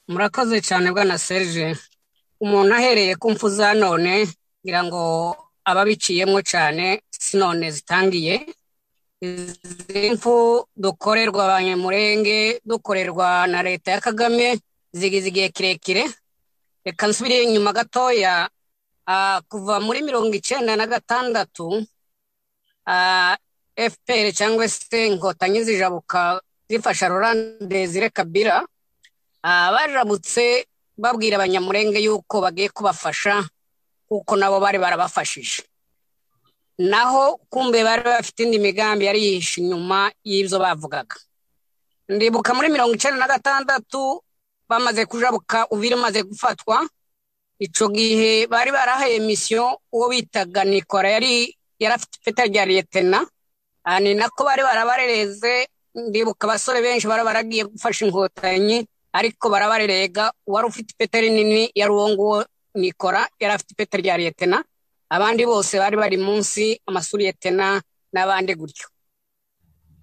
murakoze cyane bwana serge umuntu ahereye ku mfu za none ngira ngo ababiciyemo cyane si none zitangiye izi mfu dukorerwa abanyamurenge dukorerwa na leta ya kagame zigize igihe kirekire reka nsubire inyuma gatoya ah, kuva muri mirongo icyenda na gatandatu ah, fpr cyangwa se inkotanyi zijabuka zifasha rolande zirekabira baramutse babwira abanyamurenge yuko bagiye kubafasha kuko nabo bari barabafashije naho kumbe bari bafite indi migambi yari yihishe inyuma y'ibyo bavugaga ndibuka muri mirongo icyenda na gatandatu bamaze kujabuka uvira umaze gufatwa icyo gihe bari barahaye misiyo uwo bitaga nikora yari yarafite ipeta rya liyetena aha ni nako bari barabarereze ndibuka abasore benshi bari baragiye gufasha inkotanyi ariko barabarerega uwari ufite ipeta rinini yari uwo nguwo nikora yari afite ipeta rya liyetena abandi bose bari bari munsi amasuriyetena n'abandi gutyo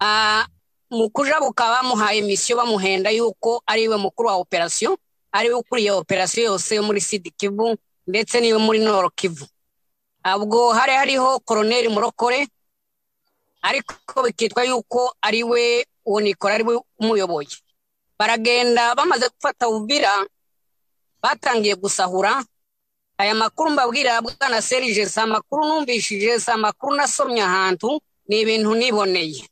Ah, mu kujabuka bamuhaye misiyo bamuhenda yuko ariwe mukuru wa operasiyo ariwe ukuriye operasiyo yose yo muri sidi kivu ndetse n'iyo muri noro kivu ubwo hari hariho koroneri murokore ariko bikitwa yuko ariwe uwo nikora ariwe umuyoboye baragenda bamaze gufata ubira batangiye gusahura aya makuru mbabwira bwana serije si amakuru numvishije si amakuru nasomye ahantu ni ibintu niboneye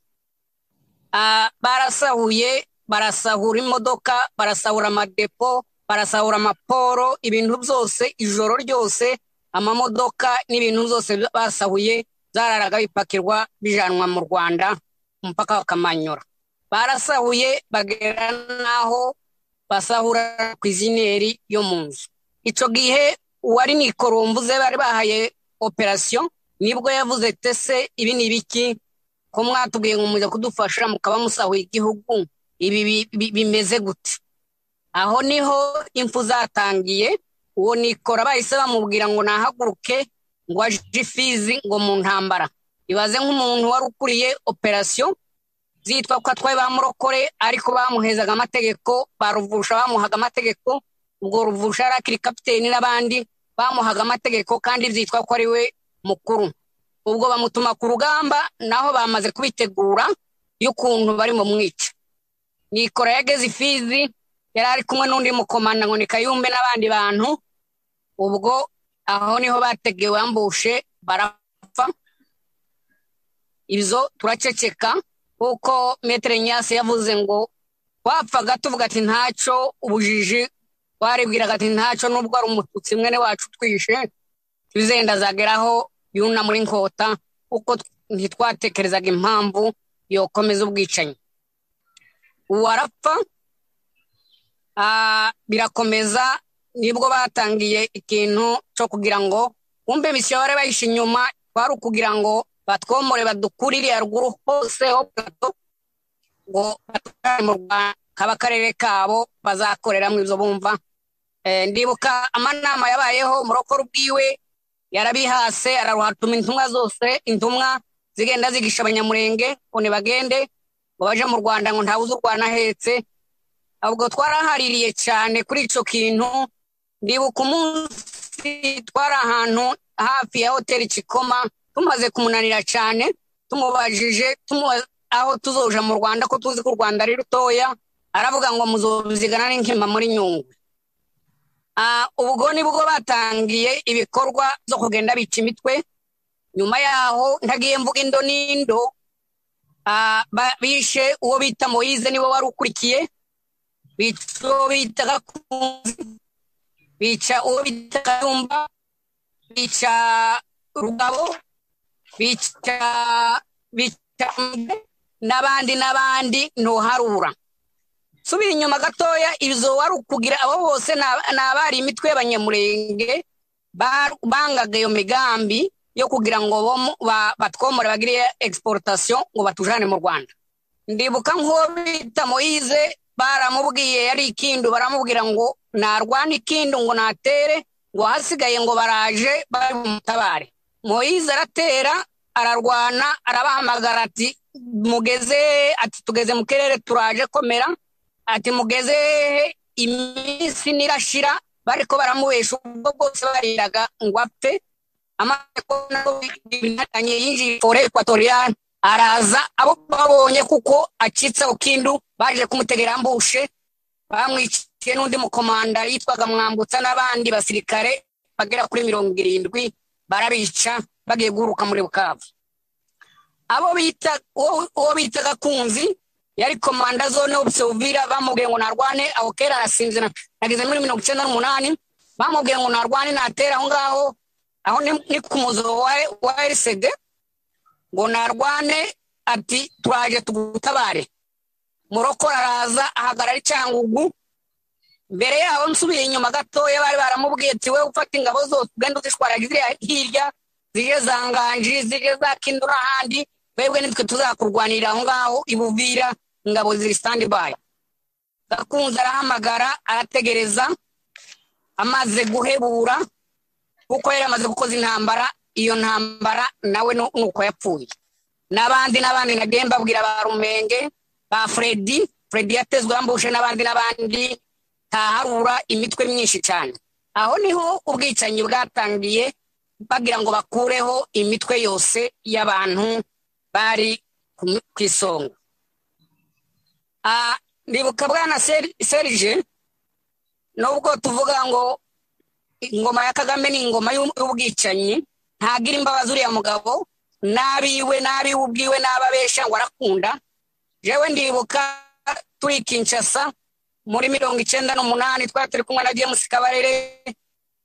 Ah, barasahuye barasahura imodoka barasahura amadepo barasahura amaporo ibintu byose ijoro ryose amamodoka n'ibintu byose basahuye zararaga bipakirwa bijanwa mu rwanda ku mupaka wa kamanyura barasahuye bagera n'aho basahura ku izineri yo mu nzu icyo gihe uwari nikorombuze bari bahaye operasiyo nibwo yavuze tese ibi ni ibiki ko mwatubwiye ngo muze kudufasha mukaba musahuye igihugu ibi bi- bi- bimeze gute aho niho impfu zatangiye uwo nikora bahise bamubwira ngo nahaguruke ngo aje ifizi ngo mu ntambara ibaze nk'umuntu wari ukuriye operasiyo zitwa ko atwaye ba murokore ariko bamuhezaga amategeko ba ruvusha bamuhaga amategeko ubwo ruvusha yari akiri kapiteni n'abandi bamuhaga amategeko kandi byitwa ko ari we mukuru ubwo bamutuma ku rugamba naho bamaze kubitegura y'ukuntu bari mu mwica nikora yageze ifizi yari ari kumwe n'undi mukomanda ngo ni kayumbe n'abandi bantu ubwo aho niho bategewe bambushe barapfa ibyo turaceceka kuko metere nyasi yavuze ngo wapfaga tuvuga ati ntacyo ubujiji waribwiraga ati ntacyo nubwo ari umututsi mwene wacu twishe tuzenda azageraho yuna muri nkota kuko ntitwatekerezaga impamvu yokomeza ubwicanyi ubu arapfa Ah, birakomeza nibwo batangiye ikintu cyo kugira ngo wumve misiyo bari bahishe inyuma kwari ukugira ngo batwomore badukurire haruguru hose ho gato ngo batware mu rwanda kaba akarere kabo bazakoreramo ibyo bumva Eh, ndibuka amanama yabayeho murokora ubwiwe yarabihase araruhatuma intumwa zose intumwa zigenda zigisha abanyamurenge ngo ntibagende ngo baje mu rwanda ngo ntawuze u rwanda ahetse ubwo twarahaririye cyane kuri icyo kintu ndibuka umunsi twari ahantu hafi ya hoteli kikoma tumaze kumunanira cyane tumubajije tumubaza aho tuzoja mu rwanda ko tuzi ko u rwanda ari rutoya aravuga ngo muzobizigana n'inkima muri nyungwe Ah, ubwo nibwo batangiye ibikorwa byo kugenda bica imitwe nyuma yaho ntagiye mvuga indo n'indo ah, ba- bishe uwo bita moyize niwe wari ukurikiye bica uwo bita gakunzi bica uwo bita kayumba bica rugabo bica bica Mbe, n'abandi n'abandi ntuharura subira inyuma gatoya ibyo wari ukugira abo bose ni aba- ni abari imitwe y'abanyamurenge bar- bangaga iyo migambi yo kugira ngo bomu- ba- batwomore bagire exportation ngo batujane mu rwanda ndibuka nk'uwo bita moyize baramubwiye yari ikindu baramubwira ngo narwana ikindu ngo natere ngo hasigaye ngo baraje bari bumutabare moyize aratera ararwana arabahamagara ati mugeze ati tugeze mu kirere turaje komera ati mugeze hehe?" iminsi nirashira bariko baramubesha ubwo bwose bariraga ngo apfe amaze kubona ko binatanye yinjiye fore ekwatoriyani araza abo babonye kuko acitseho kindu baje kumutegera mbushe bamwiciye n'undi mukomanda yitwaga mwambutsa n'abandi basirikare bagera kuri mirongo irindwi barabica bagiye guhuruka muri bukavu abo bita uwo bitaga kunzi yari komanda zone obisovira bamubwiye ngo narwane aho kera arasinze nageze muri mirongo icyenda n'umunani bamubwiye ngo narwane natera aho ngaho aho ni ku muzo wa erisede ngo narwane ati turaje tugutabare murokora araza ahagarara icyangugu mbere yaho nsubiye inyuma gatoya bari baramubwiye ati we ufata ingabo zose ugenda uzishwara ziriya hirya zije za nganji zije za kindura ahandi webwe nitwe tuzakurwanirira aho ngaho ibuvira ingabo ziri sitandi bayi gakunze arahamagara arategereza amaze guhebura kuko yari amaze gukoza intambara iyo ntambara nawe nuko yapfuye n'abandi n'abandi nagiye mbabwira ba rumenge ba fredi fredi yatezwe yambushe n'abandi n'abandi ntaharura imitwe myinshi cyane aho niho ubwicanyi bwatangiye bagira ngo bakureho imitwe yose y'abantu bari ku isonga ndibuka bwana serije nubwo tuvuga ngo ingoma ya kagame ni ingoma y'ubwicanyi ntagira imbabazi uriya mugabo n'abiwe n'abiwe ubwiwe n'ababeshya ngo arakunda jewe ndibuka turi kinshasa muri mirongo icyenda n'umunani twari turi kumwe na james kabarere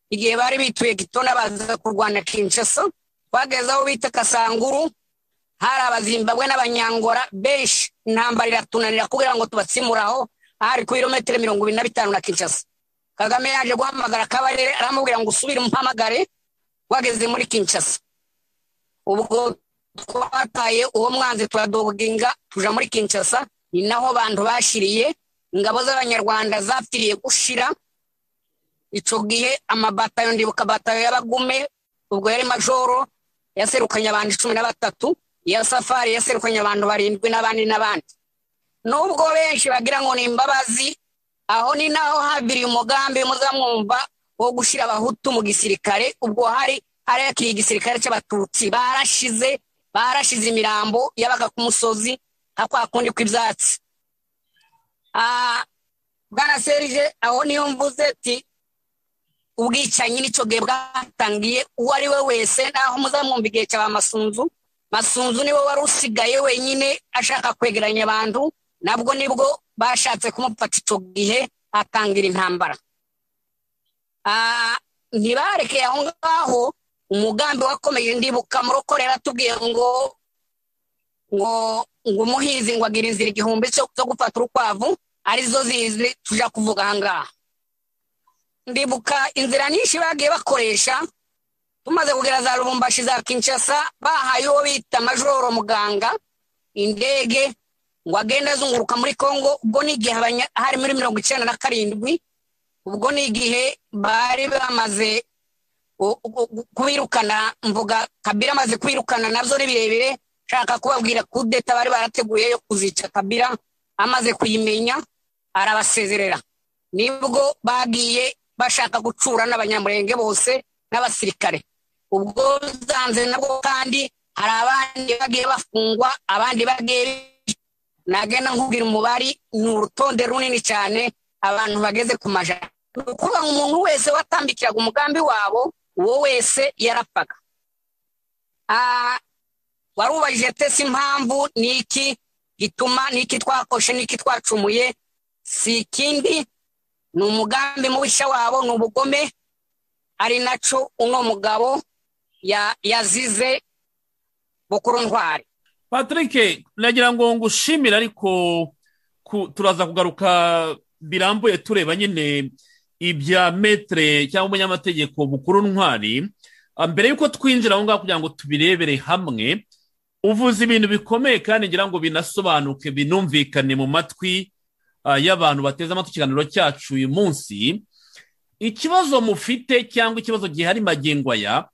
igihe bari bituye gitona baza kurwana kinshasa twageze aho bita kasanguru hari abazimbabwe n'abanyangora benshi intambara iratunanira kugira ngo tubatsimuraho hari ku birometero mirongo ibiri na bitanu na kinshasa kagame yaje guhamagara kabarere aramubwira ngo usubire umuhamagare wageze muri kinshasa ubwo twataye uwo mwanzi turadoginga tuja muri kinshasa ni naho bantu bashiriye ingabo z'abanyarwanda zapfiriye gushira icyo gihe amabatayo ndibuka batayo y'abagume ubwo yari majoro yaserukanye abantu cumi na batatu iya safari yaserukanye abantu barindwi n'abandi n'abandi nubwo benshi bagira ngo ni imbabazi aho ni naho habiriye umugambi muzamwumva wo gushyira abahutu mu gisirikare ubwo hari harakiriye igisirikare cy'abatutsi barashize barashize imirambo yabaga ku musozi hakwa kundi kw'ibyatsi bwana serije aho niyo mvuze ati ubwicanyi nicyo gihe bwatangiye uwo ari we wese naho muzamwumva igihe cya masunzu masunzu niwe wari usigaye wenyine ashaka kwegeranya abantu nabwo nibwo bashatse kumufata icyo gihe atangira intambara ntibarekeye aho ngaho umugambi wakomeje ndibuka murokorera atubwiye ngo ngo ngo umuhinzi ngo agira inzira igihumbi cyo gufata urukwavu arizo zizi tujya kuvuga aha ngaha ndibuka inzira nyinshi bagiye bakoresha tumaze kugera za rubumbashi za kinshasa bahaye uwo bita majoro muganga indege ngo agende azunguruka muri congo ubwo ni igihe hari muri mirongo icyenda na karindwi ubwo ni igihe bari bamaze kubirukana mvuga kabira amaze kwirukana nabyo ni birebire nshaka kubabwira kudeta bari barateguye yo kuzica kabira amaze kuyimenya arabasezerera nibwo bagiye bashaka gucura n'abanyamurenge bose n'abasirikare ubwo zanze nabwo kandi hari abandi bagiye bafungwa abandi bagiye nagenda nkubwira umubari ni urutonde runini cyane abantu bageze ku majana ni ukuvuga ngo umuntu wese watambikiraga umugambi wabo uwo wese yarapfaga warubajije tese impamvu ni iki gituma ni iki twakoshe ni iki twacumuye si ikindi ni umugambi mubishya wabo ni ubugome ari nacyo uno mugabo yazize bukuru ntwari patrick nagira ngo ngushimire ariko turaza kugaruka birambuye tureba nyine ibya metere cyangwa umunyamategeko bukuru ntwari mbere y'uko twinjira aho ngaho kugira ngo tubirebere hamwe uvuze ibintu bikomeye kandi ngira ngo binasobanuke binumvikane mu matwi y'abantu bateze amatwi ikiganiro cyacu uyu munsi ikibazo mufite cyangwa ikibazo gihari magingo aya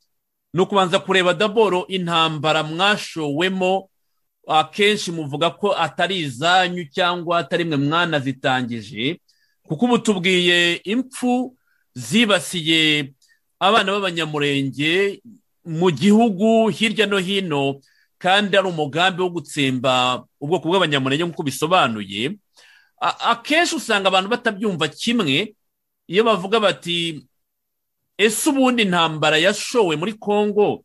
ni ukubanza kureba daboro intambara mwashowemo akenshi muvuga ko atari izanyu cyangwa atari mwe mwanazitangije ku kuko ubu tubwiye impfu zibasiye abana b'abanyamurenge mu gihugu hirya no hino kandi ari umugambi wo gutsemba ubwoko bw'abanyamurenge nk'uko bisobanuye akenshi usanga abantu batabyumva kimwe iyo bavuga bati ese ubundi intambara yashowe muri congo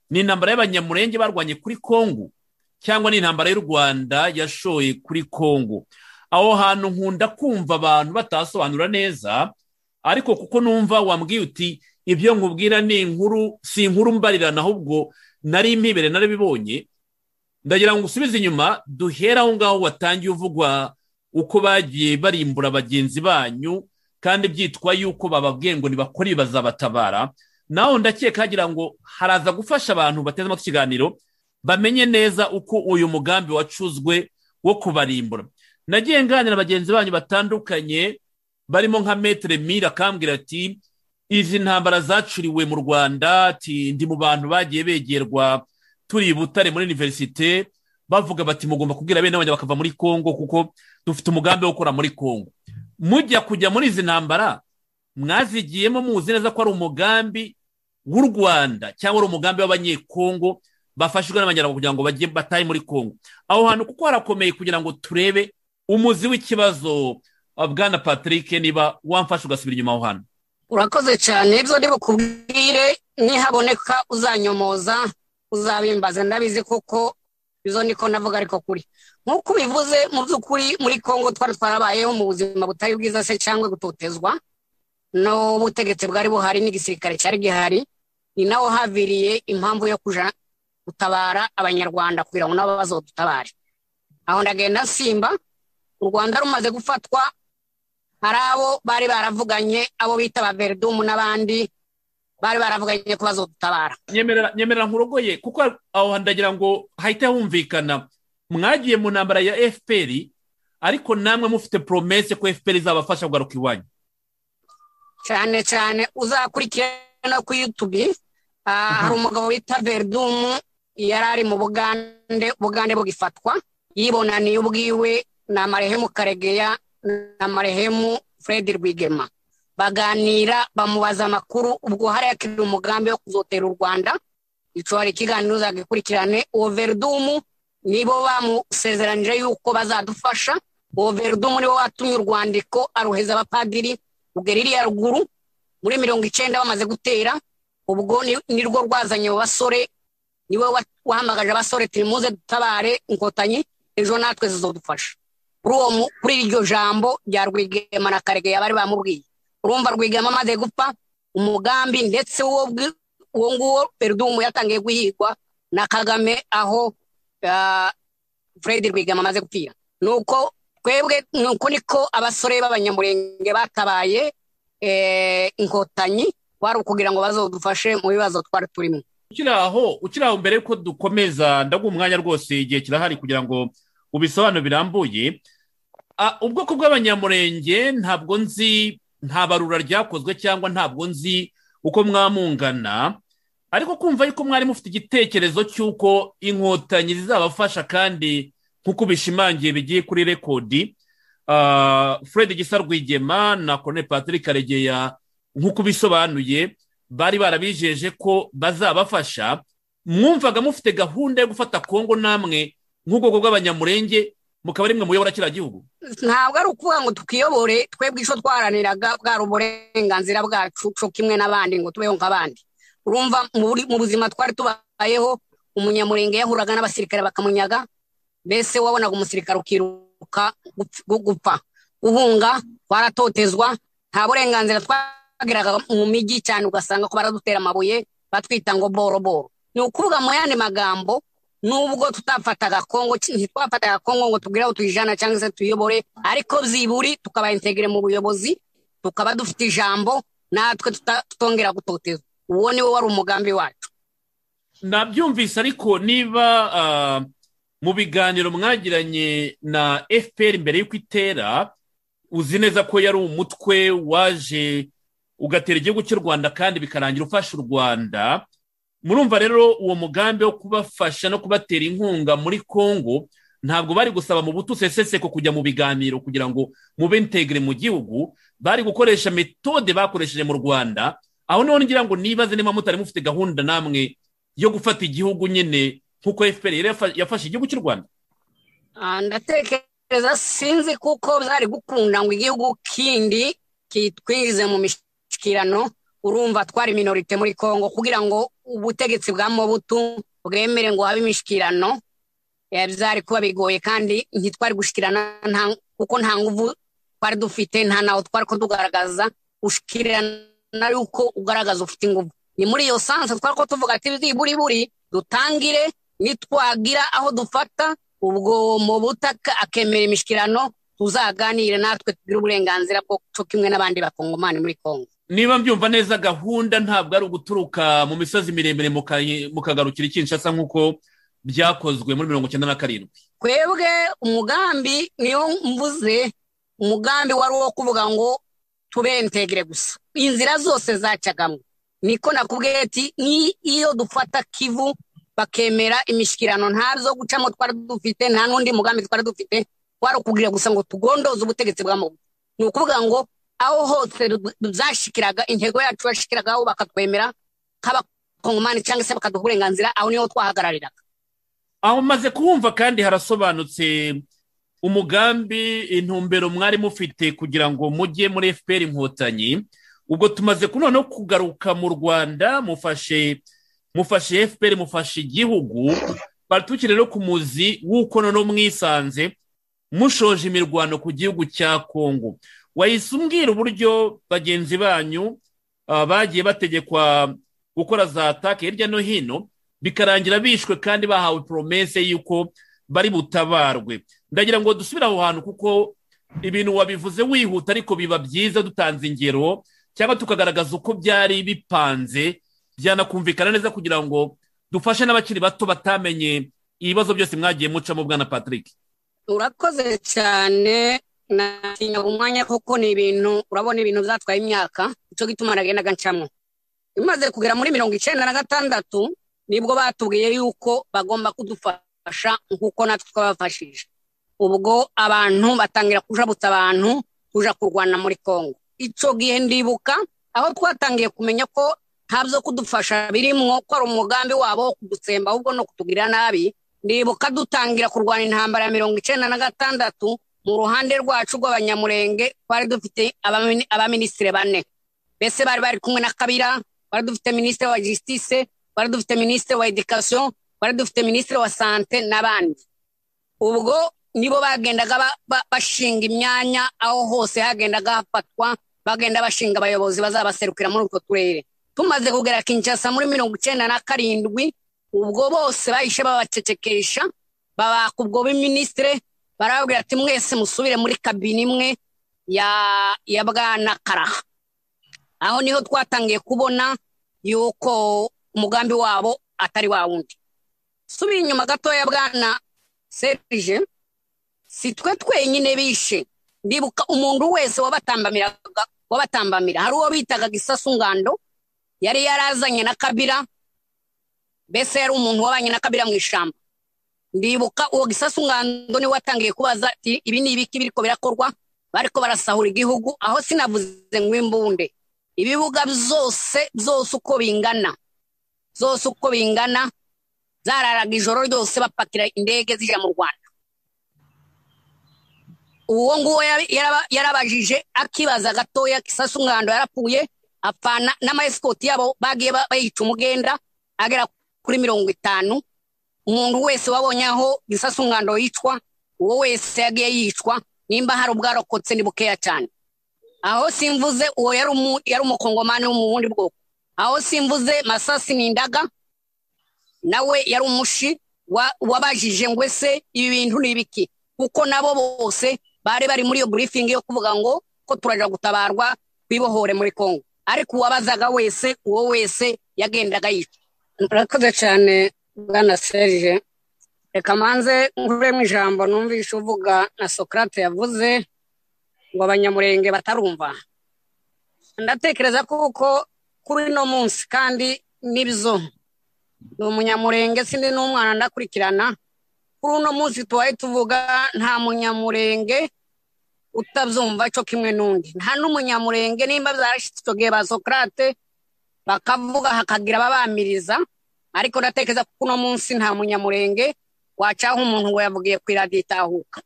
ni intambara y'abanyamurenge barwanye kuri congo cyangwa ni intambara y'u rwanda yashoye kuri congo aho hantu nkunda kumva abantu batasobanura neza ariko kuko numva wambwiye uti ibyo nkubwira ni inkuru si inkuru mbarirana ahubwo nari impibere narabibonye ndagira ngo usubize inyuma duhere aho ngaho watangiye uvugwa uko bagiye barimbura bagenzi banyu kandi byitwa yuko bababwiye ngo ntibakore bazabatabara naho ndakeka hagira ngo haraza gufasha abantu bateze amatwi ikiganiro bamenye neza uko uyu mugambi wacuzwe wo kubarimbura nagiye nganira bagenzi banyu batandukanye barimo nka metere mira akambwira ati izi ntambara zacuriwe mu rwanda ati ndi mu bantu bagiye begerwa turi i butare muri univerisite bavuga bati mugomba kubwira bene wanjye bakava muri congo kuko dufite umugambi wo gukora muri congo mujya kujya muri izi ntambara mwazigiyemo muzi neza ko ari umugambi w'u rwanda cyangwa ari umugambi w'abanyekongo bafashijwe n'abanyarwanda kugira ngo bajye batahe muri congo aho hantu kuko harakomeye kugira ngo turebe umuzi w'ikibazo bwana patrick niba wamfashe ugasubira inyuma aho hantu urakoze cyane ibyo bukubwire nihaboneka uzanyomoza uzabimbaze ndabizi kuko izo niko navuga ariko kuri nk'uko ubivuze mu by'ukuri muri congo twari twarabayeho mu buzima butari bwiza se cyangwa gutotezwa n'ubutegetsi bwari buhari n'igisirikare cyari gihari ni naho haviriye impamvu yo kujya gutabara abanyarwanda kugira ngo nabo bazodutabare aho ndagenda simba u rwanda rumaze gufatwa hari abo bari baravuganye abo bita ba veridumu n'abandi bari baravuganye ko bazodutabara nyemerera nkurogoye kuko aho ndagira ngo hahite humvikana mwagiye mu ntambara ya fpr ariko namwe mufite poromese ko fpr izabafasha kugaruka iwanyu cyane cyane uzakurikira no kuri yutubi hari umugabo wita veridumu yari ari mu bugande ubugande bugifatwa yibonaniye ubwiwe ni amarehemu karegeya na marehemu fred rwigema baganira bamubaza amakuru ubwo hariyakirira umugambi wo kuzotera u rwanda hari ikiganiro uzagikurikirane uwo veridumu nibo bamusezeranije yuko bazadufasha uwo veridumu nibo watumye urwandiko aruheza abapadiri rugeririya ruguru muri mirongo icyenda bamaze gutera ubwo nirwo rwazanye abo basore niwe wahamagaje abasore turimuze dutabare inkotanyi ejo natwe zizadufasha kuri iryo jambo rya rwigema na karegeya bari bamubwiye urumva rwigema amaze gupfa umugambi ndetse uwo nguwo peridumu yatangiye guhigwa na kagame aho fred rwigema amaze gupfira ni uko twebwe ni uko niko abasore b'abanyamurenge batabaye inkotanyi wari ukugira ngo bazadufashe mu bibazo twari turimo ukiri aho ukiri aho mbere y'uko dukomeza ndaguha umwanya rwose igihe kirahari kugira ngo ubisobanuro birambuye ubwoko bw'abanyamurenge ntabwo nzi nta barura ryakozwe cyangwa ntabwo nzi uko mwamungana ariko kumva yuko mwari mufite igitekerezo cy'uko inkotanyi zizabafasha kandi nk'uko bishimangiye bigiye kuri rekodi fred gisa rwigema na Colonel patrick karegeya nk'uko bisobanuye bari barabijeje ko bazabafasha mwumvaga mufite gahunda yo gufata kongo namwe nk'ubwoko bw'abanyamurenge mukaba ari mwe muyobora kiriya gihugu ntabwo ari ukuvuga ngo twiyobore twebwe icyo twaharaniraga bwari uburenganzira bwacu cyo kimwe n'abandi ngo tubeho nk'abandi urumva mu buzima twari tubayeho umunyamurenge yahuraga n'abasirikare bakamunyaga mbese wabonaga umusirikare ukiruka gupfa uhunga twaratotezwa nta burenganzira twageraga mu mijyi cyane ugasanga ko baradutera amabuye batwita ngo boroboro ni ukuvuga mu yandi magambo nubwo tutafataga kongo ntitwafataga kongo ngo tubwire aho tuyijana cyangwa se tuyobore ariko byiburi tukabayentegere mu buyobozi tukaba dufite ijambo natwe tutongera gutoteza uwo niwo wari umugambi wacu nabyumvise ariko niba mu biganiro mwagiranye na fpr mbere y'uko itera uzi neza ko yari umutwe waje ugatera igihugu cy'u rwanda kandi bikarangira ufasha u rwanda murumva rero uwo mugambi wo kubafasha no kubatera inkunga muri congo ntabwo bari gusaba mu butu seseseko kujya mu biganiro kugira ngo mube integire mu gihugu bari gukoresha metode bakoresheje mu rwanda aho niho ngira ngo nibaze niba mutari mufite gahunda namwe yo gufata igihugu nyine nk'uko fpr yafashe igihugu cy'u rwanda ndatekereza sinzi kuko bari gukunda ngo igihugu kindi kitwinjize mu mishyikirano urumva twari minorite muri congo kugira ngo ubutegetsi bwa mobutu bwemere ngo habe imishyikirano byari kuba bigoye kandi ntitwari gushyikirana kuko nta nguvu twari dufite nta naho twari ko tugaragaza gushyikirana yuko ugaragaza ufite ingufu ni muri iyo sanse twari ko tuvuga ati buri buri dutangire nitwagira aho dufata ubwo mu butaka akemera imishyikirano tuzaganire natwe tugire uburenganzira bwo cyo kimwe n'abandi bakongomani muri congo niba mbyumva neza gahunda ntabwo ari uguturuka mu misozi miremire mukagarukira ikinshasa nk'uko byakozwe muri mirongo icyenda na karindwi twebwe umugambi niyo mvuze umugambi wari uwo kuvuga ngo tubentegere gusa inzira zose zacagamo niko nakubwiye ati n'iyo dufata kivu bakemera imishyikirano ntazo gucamo twari dufite nta n'undi mugambi twari dufite wari ukubwira gusa ngo tugondoze ubutegetsi bwa muntu ni ukuvuga ngo aho hose zashikiraga intego yacu yashikiragaho bakatwemera nk'abakongomani cyangwa se bakaduha uburenganzira aho niho twahagarariraga aho maze kuwumva kandi harasobanutse umugambi intumbero mwari mufite kugira ngo mujye muri fpr inkotanyi ubwo tumaze kuno no kugaruka mu rwanda mufashe mufashe fpr mufashe igihugu batukire no ku muzi w'uko noneho mwisanze mushoje imirwano ku gihugu cya kongo wahise umbwira uburyo bagenzi banyu bagiye bategekwa gukora za take hirya no hino bikarangira bishwe kandi bahawe poromese y'uko bari butabarwe ndagira ngo dusubire aho hantu kuko ibintu wabivuze wihuta ariko biba byiza dutanze ingero cyangwa tukagaragaza uko byari bipanze byanakumvikana neza kugira ngo dufashe n'abakiri bato batamenye ibibazo byose mwagiye mucamo bwana patrick urakoze cyane natinyaga umwanya kuko ni ibintu urabona ibintu byatwaye imyaka icyo gituma nagendaga ncamo bimaze kugera muri mirongo icyenda na gatandatu nibwo batubwiye yuko bagomba kudufasha nk'uko natwe twabafashije ubwo abantu batangira kujabuta abantu kuja kurwana muri congo icyo gihe ndibuka aho twatangiye kumenya ko nta byo kudufasha birimwo ko ari umugambi wabo wo kudutsemba ahubwo no kutugira nabi ndibuka dutangira kurwana intambara ya mirongo icyenda na gatandatu mu ruhande rwacu rw'abanyamurenge twari dufite abaminisitiri bane mbese bari bari kumwe na kabira twari dufite minisitiri wa jisitise twari dufite minisitiri wa edikasiyo twari dufite minisitiri wa sante n'abandi ubwo nibo bagendaga bashinga imyanya aho hose hagendaga hafatwa bagenda bashinga abayobozi bazabaserukira muri utwo turere tumaze kugera kinshasa muri mirongo icyenda na karindwi ubwo bose bahise babacecekesha babaka ubwo biminisitiri barababwira ati mwese musubire muri kabine imwe ya bwana karaha aho niho twatangiye kubona yuko umugambi wabo atari wa wundi subiye inyuma gatoya bwana serije si twe twenyine bishe ndibuka umuntu wese wabatambamira hari uwo bitaga gisasu ngando yari yarazanye na kabira mbese yari umuntu wabanye na kabira mu ishyamba ndibuka uwo gisasu ngando niwe watangiye kubaza ati ibi ni ibiki biriko birakorwa bariko barasahura igihugu aho sinavuze ngo imbunde ibibuga byose byose uko bingana zose uko bingana zararaga ijoro ryose bapakira indege zija mu rwanda uwo nguwo yarabajije akibaza gatoya gisasu ngando yarapfuye apfana n'amayesikoti yabo bagiye bayica umugenda agera kuri mirongo itanu umuntu wese wabonye aho gisasu ngando yicwa uwo wese yagiye yicwa nimba hari ubwarokotse ni bukeya cyane aho simvuze uwo yari umukongomani wo mu bundi bwoko aho simvuze masasi n'indaga nawe yari umushi wabajije ngo ese ibi bintu ni ibiki kuko nabo bose bari bari muri iyo burifingi yo kuvuga ngo ko turajya gutabarwa twibohore muri congo ariko uwabazaga wese uwo wese yagendaga yicwa murakoze cyane bwana serge reka manze nkuremo ijambo numvise uvuga na sokrate yavuze ngo abanyamurenge batarumva ndatekereza kuko kuri uno munsi kandi nibyo ni umunyamurenge sindi n'umwana ndakurikirana kuri uno munsi tubaye tuvuga nta munyamurenge utabyumva cyo kimwe n'undi nta n'umunyamurenge nimba byarashyitse icyo gihe ba sokarate bakavuga hakagira babamiriza ariko ndatekereza ko uno munsi nta munyamurenge wacaho umuntu ngo yavugiye ku iradiyo itahuka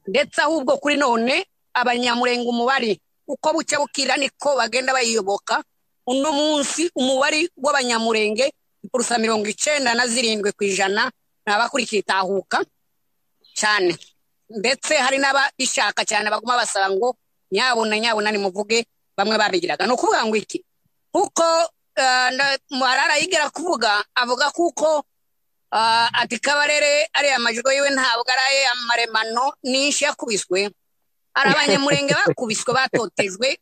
ndetse ahubwo kuri none abanyamurenge umubare uko bucya bukira niko bagenda bayiyoboka uno munsi umubare w'abanyamurenge ipfurusa mirongo icyenda na zirindwi ku ijana ni abakurikiye itahuka cyane ndetse hari n'ababishaka cyane baguma basaba ngo nyabona nyabona nimuvuge bamwe babigiraga ni ukuvuga ngo iki kuko marara yigira kuvuga avuga kuko ati kabarere ariya majwi yiwe ntabwo ari aye amaremano n'inshi yakubiswe hari abanyamurenge bakubiswe batotejwe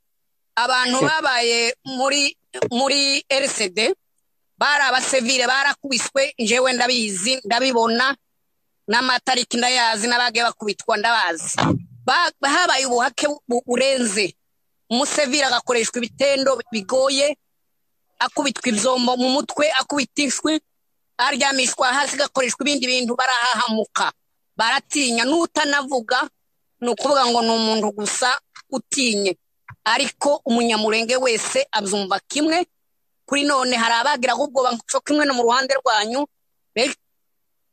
abantu babaye muri muri rcd bari abasevire barakubiswe njyewe ndabizi ndabibona n'amatariki ndayazi n'abagiye bakubitwa ndabazi habaye ubuhake burenze umusevire agakoreshwa ibitendo bigoye akubitwa ibyombo mu mutwe akubitishwe aryamishwa hasi agakoreshwa ibindi bintu barahahamuka baratinya n'utanavuga ni ukuvuga ngo ni umuntu gusa utinye ariko umunyamurenge wese abyumva kimwe kuri none hari abagira ahubwo banco kimwe no mu ruhande rwanyu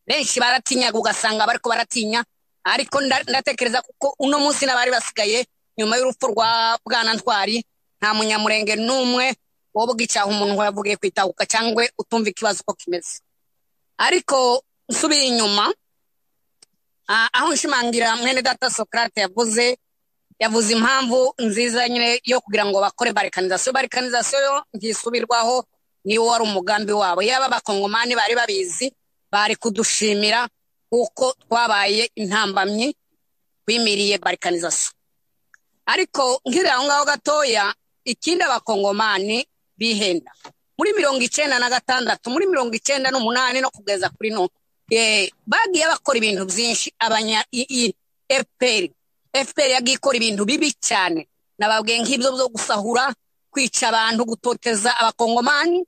benshi baratinyaga ugasanga bariko baratinya ariko ndatekereza kuko uno munsi n'abari basigaye nyuma y'urupfu rwa bwana ntwari nta munyamurenge n'umwe wo bwicaha umuntu wavugiye kwitahuka cyangwa utumva ikibazo uko kimeze ariko nsubiye inyuma aho nshimangira mwene data sokarate yavuze yavuze impamvu nziza nyine yo kugira ngo bakore barikanizasiyo barikanizasiyo ntisubirwaho niwo wari umugambi wabo yaba abakongomani bari babizi bari kudushimira kuko twabaye intambamyi bimiriye barikanizasiyo ariko nkiri aho ngaho gatoya ikindi abakongomani bihenda muri mirongo icyenda na gatandatu muri mirongo icyenda n'umunani no kugeza kuri none bagiye bakora ibintu byinshi abanya efuperi fpr yagiye ikora ibintu bibi cyane nababwiye nk'ibyo byo gusahura kwica abantu gutoteza abakongomani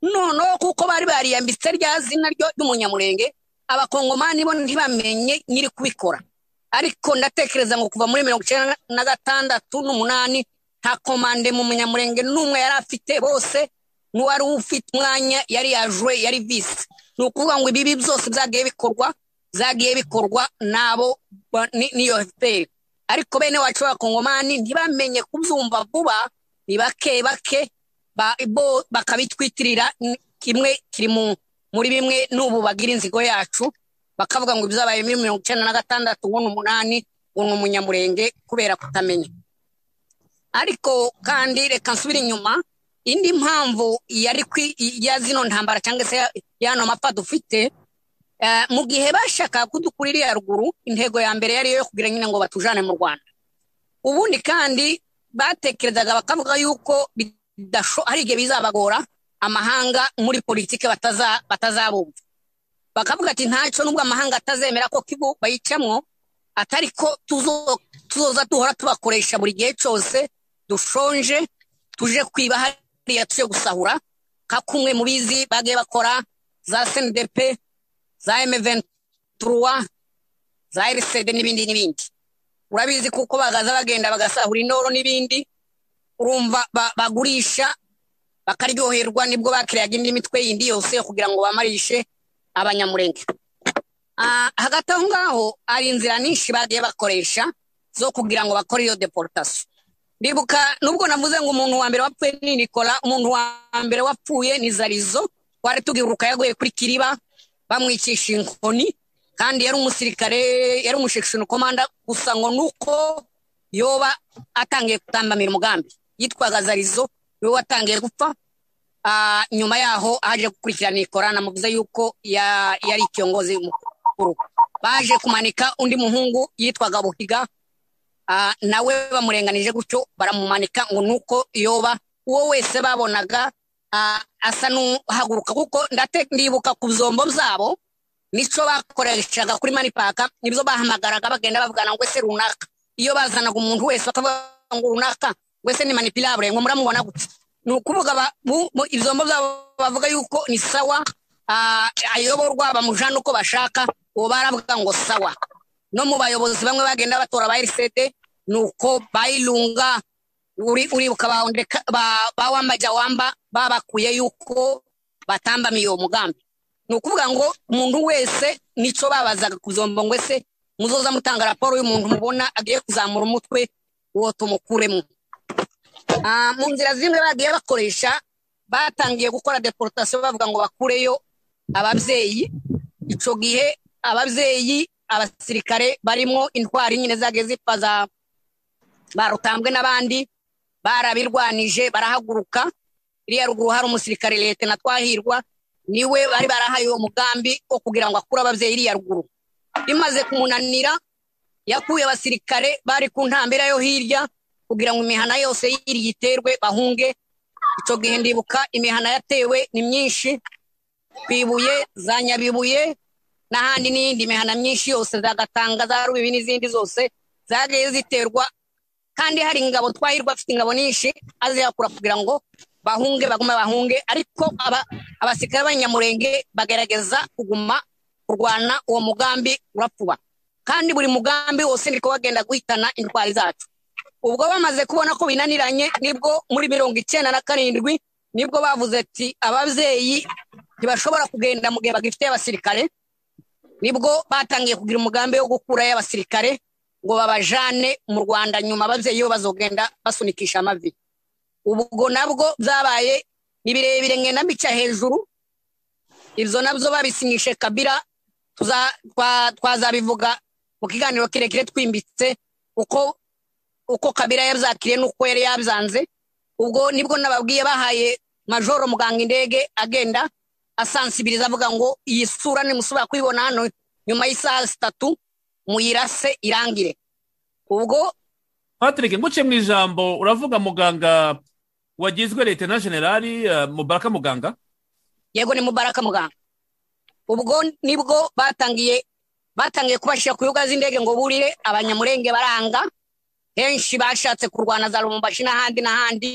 noneho kuko bari bariyambitse rya zina ryo ry'umunyamurenge abakongomani bo ntibamenye nyiri kubikora ariko ndatekereza ngo kuva muri mirongo icyenda na gatandatu n'umunani nta komande mu munyamurenge n'umwe yari afite bose n'uwari ufite umwanya yari yajwe yari visi ni ukuvuga ngo ibibi byose byagiye bikorwa byagiye bikorwa n'abo n'iyo fpr ariko bene wacu b'abakongomani ntibamenye kubyumva vuba ni bake bake bakabitwitirira kimwe kiri muri bimwe n'ubu bagira inzigo yacu bakavuga ngo ibyabaye muri mirongo icyenda na gatandatu ngo ni umunani ngo ni umunyamurenge kubera kutamenya ariko kandi reka nsubire inyuma indi mpamvu yari ya zino ntambara cyangwa se y'ano mapfa dufite mu gihe bashaka kudukurira iya ruguru intego ya mbere yari yo kugira nyine ngo batujane mu rwanda ubundi kandi batekerezaga bakavuga yuko hari igihe bizabagora amahanga muri politiki batazabumva bakavuga ati ntacyo nubwo amahanga atazemera ko kivu bayicamo atari ko tuzoza duhora tubakoresha buri gihe cyose dushonje tuje kwiba hariya tuje gusahura nka kumwe mu bizi bagiye bakora za senidepe za M23 za RCD n'ibindi n'ibindi urabizi kuko bagaza bagenda bagasahura indoro n'ibindi urumva bagurisha bakaryoherwa nibwo bakiriyaga indi mitwe yindi yose kugira ngo bamarishe abanyamurenge hagati aho ngaho hari inzira nyinshi bagiye bakoresha zo kugira ngo bakore iyo deportasiyo ndibuka nubwo navuze ngo umuntu wa mbere wapfuye ni nikola umuntu wa mbere wapfuye ni zarizo twari tugiruka yaguye kuri kiriba bamwicisha inkoni kandi yari umusirikare yari umushection komanda gusa ngo nuko yoba atangiye gutambamira umugambi yitwaga zarizo yoba atangiye gupfa nyuma yaho aje gukurikirana ikora namuvuze yuko yari icyongozi mukuru baje kumanika undi muhungu yitwaga buhiga nawe bamurenganije gutyo baramumanika ngo nuko yoba uwo wese babonaga asa n'uhaguruka kuko ndibuka ku byombo byabo nicyo bakoreshaga kuri manipaka nibyo bahamagaraga bagenda bavugana ngo ese runaka iyo bazanaga umuntu wese bakavuga ngo runaka ngo ese ni manipirabure ngo muramubona gutya ni ukuvuga ibyombo byabo bavuga yuko ni sawa ayoborwa bamujana uko bashaka uwo baravuga ngo sawa no mu bayobozi bamwe bagenda batora ba erisede ni uko bayirunga uribuka ba wamba jya wamba babakuye yuko batambamiye uwo mugambi ni ukuvuga ngo umuntu wese nicyo babazaga kuzomba ngo ese muzoza mutanga raporo y'umuntu mubona agiye kuzamura umutwe uwo tumukuremo mu nzira zimwe bagiye bakoresha batangiye gukora deporotasiyo bavuga ngo bakureyo ababyeyi icyo gihe ababyeyi abasirikare barimo intwari nyine za gezipa za barutambwe n'abandi barabirwanije barahaguruka iriya ruguru hari umusirikare leta na twahirwa niwe bari barahaye uwo mugambi wo kugira ngo akure ababyeyi iriya ruguru bimaze kumunanira yakuye abasirikare bari ku ntambira yo hirya kugira ngo imihana yose hirya iterwe bahunge icyo gihe ndibuka imihana yatewe ni myinshi ku ibuye za nyabibuye n'ahandi n'iyindi mihana myinshi yose zagatanga za rubibi n'izindi zose zagiye ziterwa kandi hari ingabo twahirwa afite ingabo nyinshi aziyakura kugira ngo bahunge bagume bahunge ariko abasirikare b'abanyamurenge bagerageza kuguma kurwana uwo mugambi urapfuba kandi buri mugambi wose niko bagenda guhitana indwara zacu ubwo bamaze kubona ko binaniranye nibwo muri mirongo icyenda na karindwi nibwo bavuze ati ababyeyi ntibashobora kugenda mu gihe bagifite abasirikare nibwo batangiye kugira umugambi wo gukurayo abasirikare ngo babajane mu rwanda nyuma ababyeyi bo bazogenda basunikisha amavi ubwo nabwo byabaye ni birebire nkenda mbica hejuru ibyo nabyo babisinyishe kabira twazabivuga mu kiganiro kirekire twimbitse uko uko kabira yabyakiriye n'uko yari yabyanze ubwo nibwo nababwiye bahaye majoro muganga indege agenda asansibiriza avuga ngo iyi sura nimusubira kuyibona hano nyuma y'isaha zitatu muyirase irangire ubwo patrick nguce mu ijambo uravuga muganga wagizwe leta na generali mubaraka muganga yego ni mubaraka muganga ubwo nibwo batangiye batangiye kubashyira ku bibuga z'indege ngo burire abanyamurenge baranga henshi bashatse kurwana za rumumbashi n'ahandi n'ahandi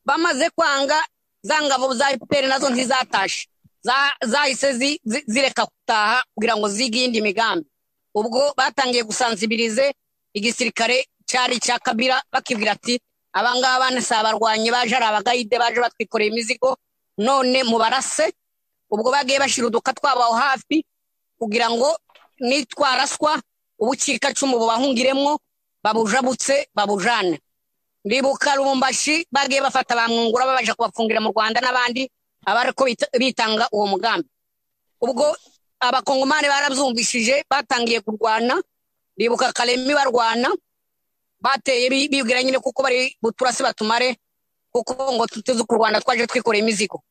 bamaze kwanga za ngabo za efuperi nazo ntizatashe zahise zireka gutaha kugira ngo zige iyindi migambi ubwo batangiye gusanzibirize igisirikare cyari cya kabira bakibwira ati abangaba si abarwanyi baje ari abagayide baje batwikoreye imizigo none mubarase ubwo bagiye bashyira uduka twabo aho hafi kugira ngo nitwaraswa ubucikacumu bubahungiremo babujabutse babujane ndibuka rumumbashi bagiye bafata ba mwungura babasha kubafungira mu rwanda n'abandi abari ko bitanga uwo mugambi ubwo abakongomani barabyumvishije batangiye kurwana ndibuka karemi barwana bateye bibwira nyine kuko bari buturasi batumare kuko ngo tuteze ku rwanda twaje twikoreye imizigo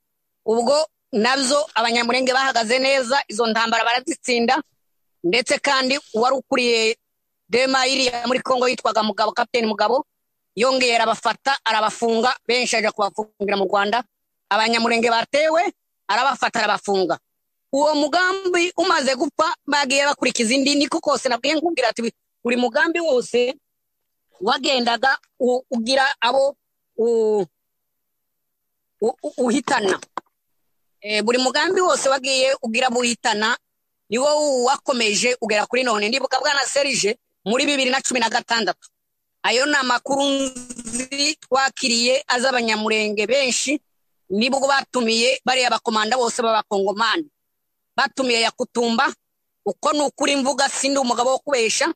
ubwo nabyo abanyamurenge bahagaze neza izo ntambara barazitsinda ndetse kandi uwari ukuriye dema iriya muri congo yitwaga mugabo kapiteni mugabo yongera abafata arabafunga benshi ajya kubafungira mu rwanda abanyamurenge batewe arabafata arabafunga uwo mugambi umaze gupfa bagiye bakurikiza indi niko kose nabwiye nkubwira ati buri mugambi wose wagendaga ugira abo uhitana buri mugambi wose wagiye ugira abo uhitana ni wowe wakomeje ugera kuri none ndibuka bwana serije muri bibiri na cumi na gatandatu ayo ni amakuru nzi twakiriye az'abanyamurenge benshi nibwo batumiye bariya bakomanda bose b'abakongomani batumiye yakutumba uko ni ukuri mvuga sindi umugabo wo kubesha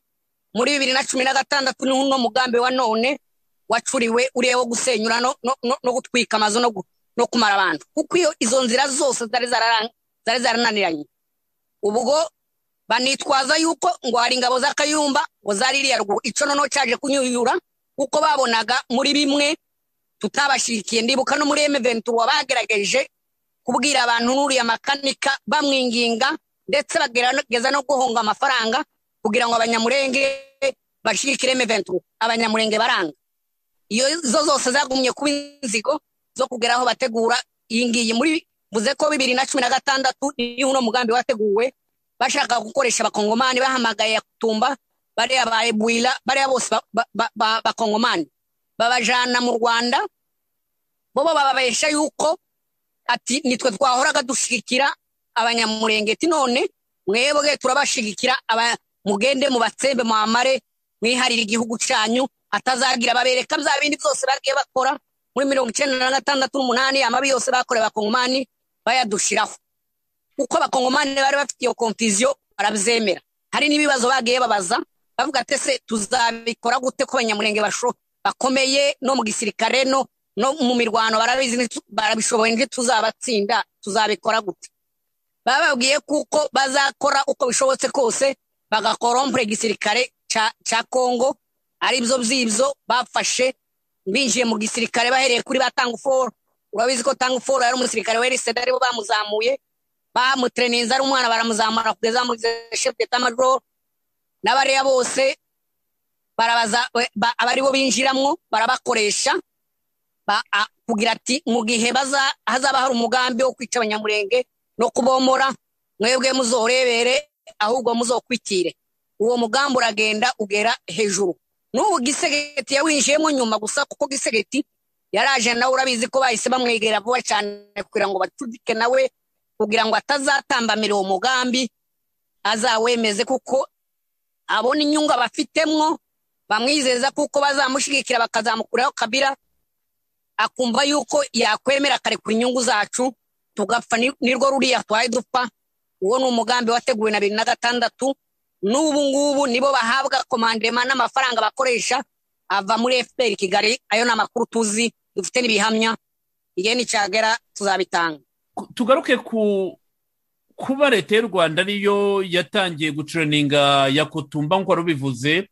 muri bibiri na cumi na gatandatu n'uno mugambi wa none wacuriwe uriya wo gusenyura no gutwika amazu no kumara abantu kuko iyo izo nzira zose zari zarananiranye ubwo banitwaza yuko ngo hari ingabo z'akayumba ngo zaririya ruguru icyo noneho cyaje kunyuyura kuko babonaga muri bimwe tutabashyigikiye ndibuka no muri emeventura bagerageje kubwira abantu n'uriya makanika bamwinginga ndetse bagerageza no guhonga amafaranga kugira ngo abanyamurenge bashyigikire emeventura abanyamurenge baranga iyo zo zose zagumye kuba inzigo zo kugera aho bategura iyi ngiyi muri buze ko bibiri na cumi na gatandatu niyo uno mugambi wateguwe bashaka gukoresha abakongomani bahamagaye yakutumba bariya ba ebuwira bariya bose bakongomani babajana mu rwanda bo bababesha yuko ati nitwe twahoraga dushyigikira abanyamurenge none mwebwe turabashigikira aba mugende mubatsembe mwamare mwiharire igihugu cyanyu hatazagira babereka bya bindi byose bagiye bakora muri mirongo icyenda na gatandatu n'umunani amabi yose bakorewe abakongomani bayadushiraho uko abakongomani bari bafite iyo konfiziyo barabyemera hari n'ibibazo bagiye babaza bavuga ati se tuzabikora gute ko abanyamurenge basho- bakomeye no mu gisirikare no no mu mirwano barabizi ntitu- barabishoboye ntituzabatsinda tuzabikora gute bababwiye kuko bazakora uko bishobotse kose bagakorompure igisirikare ca- ca kongo aribyo byibyo bafashe binjiye mu gisirikare bahereye kuri ba tanguforo urabizi ko tanguforo yari umusirikare weriseda aribo bamuzamuye bamutreninza ari umwana baramuzamura kugeza muri chef d'etat major n'abariya bose barabaza ba- abaribo binjiramwo barabakoresha ba- a- kugira ati mu gihe baza hazaba hari umugambi wo kwica abanyamurenge no kubomora mwebwe muzorebere ahubwo muzokwitire uwo mugambi uragenda ugera hejuru n'ubu gisegeti yawinjiyemo nyuma gusa kuko gisegeti yaraje nawe urabizi ko bahise bamwegera vuba cyane kugira ngo bacudike nawe kugira ngo atazatambamira uwo mugambi azawemeze kuko abona inyungu abafitemo bamwizeza kuko bazamushyigikira bakazamukuraho kabira akumva yuko yakwemera akarekura inyungu zacu tugapfa ni- nirwo ruriya twari dupfa uwo ni umugambi wateguwe na bibiri na gatandatu n'ubu ngubu nibo bahabwa komandema n'amafaranga bakoresha ava muri fpr kigali ayo ni amakuru tuzi dufite n'ibihamya igihe nicyagera tuzabitanga Ku- tugaruke ku kuba leta y'u rwanda ariyo yatangiye gucuraninga ya kutumba nk'uko wari ubivuze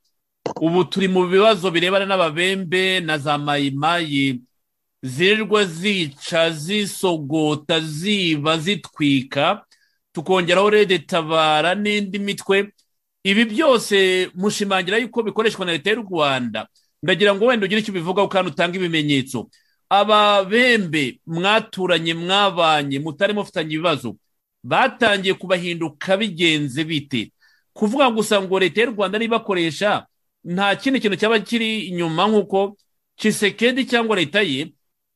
ubu turi mu bibazo birebana n'ababembe na za mayimayi zirirwa zica zisogota ziba zitwika tukongeraho redetabara n'indi mitwe ibi byose mushimangira yuko bikoreshwa na leta y'u rwanda ndagira ngo wenda ugire icyo ubivugaho kandi utange ibimenyetso ababembe mwaturanye mwabanye mutari mufitanye ibibazo batangiye kubahinduka bigenze bite kuvuga gusa ngo leta y'u rwanda nibakoresha nta kindi kintu cyaba kiri inyuma nk'uko cisekedi cyangwa leta ye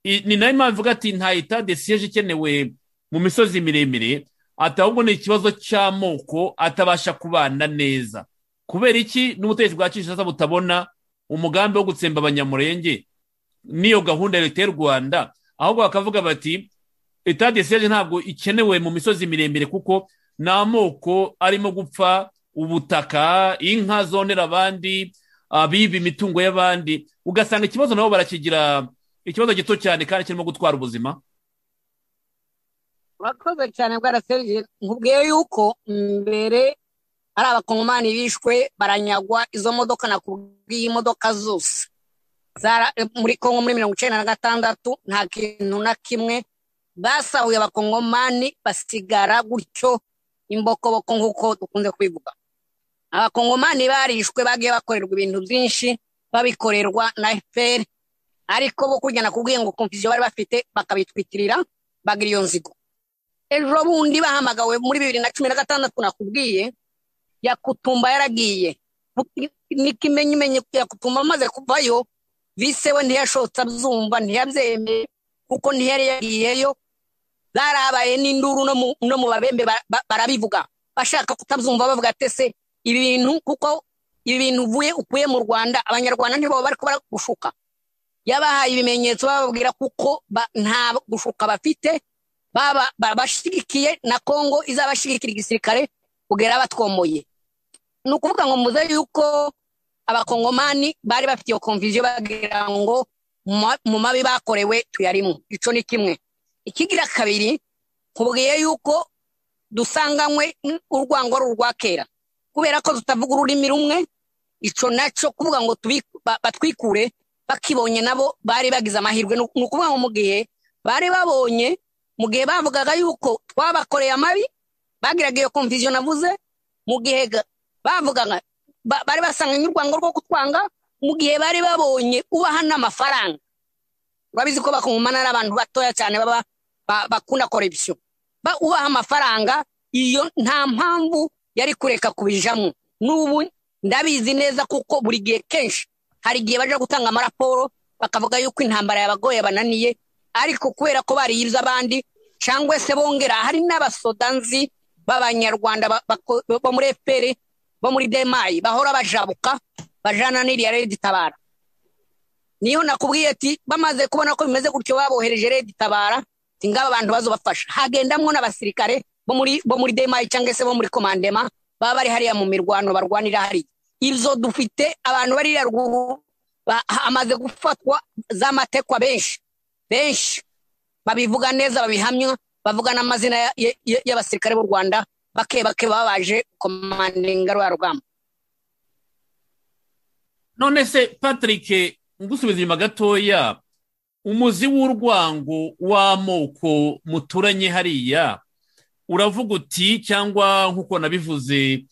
i- ni nayo mpamvu ivuga ati nta eta de siyeje ikenewe mu misozi miremire ati ahubwo ni ikibazo cy'amoko atabasha kubana neza kubera iki n'ubutegetsi bwa kinshasa butabona umugambi wo gutsemba abanyamurenge n'iyo gahunda ya leta y'u rwanda ahubwo bakavuga bati etade siyaje ntabwo ikenewe mu misozi miremire kuko ni amoko arimo gupfa ubutaka inka zonera abandi abiba imitungo y'abandi ugasanga ikibazo nabo barakigira ikibazo gito cyane kandi kirimo gutwara ubuzima urakoze cyane bwaraserije nkubwiye yuko mbere ari abakongomani bishwe baranyagwa izo modoka nakubwiye imodoka zose Zara- eh, muri kongo muri mirongo icyenda na gatandatu nta kintu na kimwe basahuye abakongomani basigara gutyo imbokoboko nk'uko dukunze kubivuga abakongomani barishwe bagiye bakorerwa ibintu byinshi babikorerwa na fpr ariko bo kurya nakubwiye ngo konfuziyo bari bafite bakabitwitirira bagira iyo nzigo ejo bundi bahamagawe muri bibiri na cumi na gatandatu nakubwiye yakutumba yaragiye n'ikimenyimenyi yakutumba amaze kuvayo vise we ntiyashotse abyumva ntiyabyemeye kuko ntiyari yagiyeyo zarabaye n'induru no mu- no mu babembe ba- ba- barabivuga bashaka kutabyumva bavuga ati se ibi bintu kuko ibi bintu uvuye ukuye mu rwanda abanyarwanda ntibaba bari kuba gushuka yabahaye ibimenyetso bababwira kuko ba- nta gushuka bafite baba babashigikiye na kongo izabashigikira igisirikare kugera batwomoye ni ukuvuga ngo muze yuko abakongomani bari bafite iyo konviziyo bagira ngo mu ma- mu mabi bakorewe tuyarimo icyo ni kimwe ikigira kabiri nkubwiye yuko dusanganywe n- urwango ari urwa kera kubera ko tutavuga ururimi rumwe icyo nacyo kuvuga ngo tubi- ba- batwikure bakibonye nabo bari bagize amahirwe ni uku- ni ukuvuga ngo mu gihe bari babonye mu gihe bavugaga yuko twabakoreye amabi bagiraga iyo konviziyo navuze mu gihe ga- bavugaga ba- bari basanganye urwango rwo kutwanga mu gihe bari babonye ubaha n'amafaranga urabizi ko bakongomana ari abantu batoya cyane baba ba- bakunda korebyo Ba- ubaha amafaranga iyo nta mpamvu yari kureka kubijamo n'ubu ndabizi neza kuko buri gihe kenshi hari igihe baja gutanga amaraporo bakavuga yuko intambara yabagoye bananiye ariko kubera ko bariyibye abandi cyangwa se bongera hari n'abasoda nzi b'abanyarwanda bako- bo muri efuperi bo muri demayi bahora bajabuka bajana n'iriya redi tabara niyo nakubwiye ati bamaze kubona ko bimeze gutyo babohereje redi tabara ati ngaba abantu bazobafasha hagendamwo n'abasirikare bo muri bo muri demayi cyangwa se bo muri komandema baba bari hariya mu mirwano barwanira hariya ibyo dufite abantu bariya ruguru ba- hamaze gufatwa z'amatekwa benshi benshi babivuga neza babihamya bavuga n'amazina ya- ya- ya- y'abasirikare b'u rwanda bake bake baba baje komandinga rwa rugamba none se patrick ngusubiza inyuma gatoya umuzi w'urwango w'amoko muturanye hariya uravuga uti cyangwa nk'uko nabivuze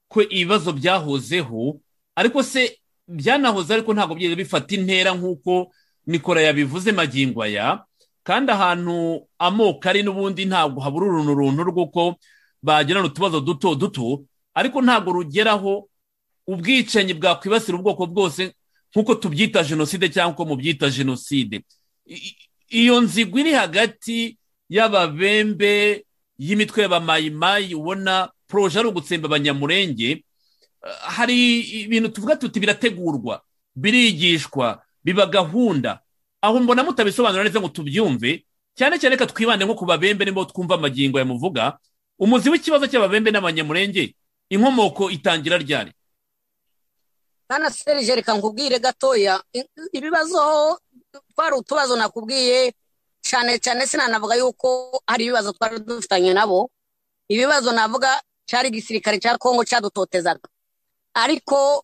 ko ibibazo byahozeho ariko se byanahoze ariko ntabwo byigeze bifata intera nk'uko nikora yabivuze magingo aya kandi ahantu amoko ari n'ubundi ntabwo habura uruntu runtu rw'uko bagirana utubazo duto duto ariko ntabwo rugeraho ubwicanyi bwakwibasira ubwoko bwose nk'uko tubyita jenoside cyangwa uko mubyita jenoside I- i- iyo nzigo iri hagati y'ababembe y'imitwe y'abamayimayi ubona poroje ari ugutsemba abanyamurenge eh, hari ibintu tuvuga tuti birategurwa birigishwa biba gahunda aho mbona mutabisobanura neza ngo tubyumve cyane cyane reka twibande nko ku babembe nibo twumva amagingo yamuvuga umuzi w'ikibazo cy'ababembe n'abanyamurenge inkomoko itangira ryari kana serije reka nkubwire gatoya i- ibibazo twari utubazo nakubwiye cyane cyane sinanavuga yuko hari ibibazo twari dufitanye nabo ibibazo navuga cyari igisirikare cya kongo cyadutotezaga ariko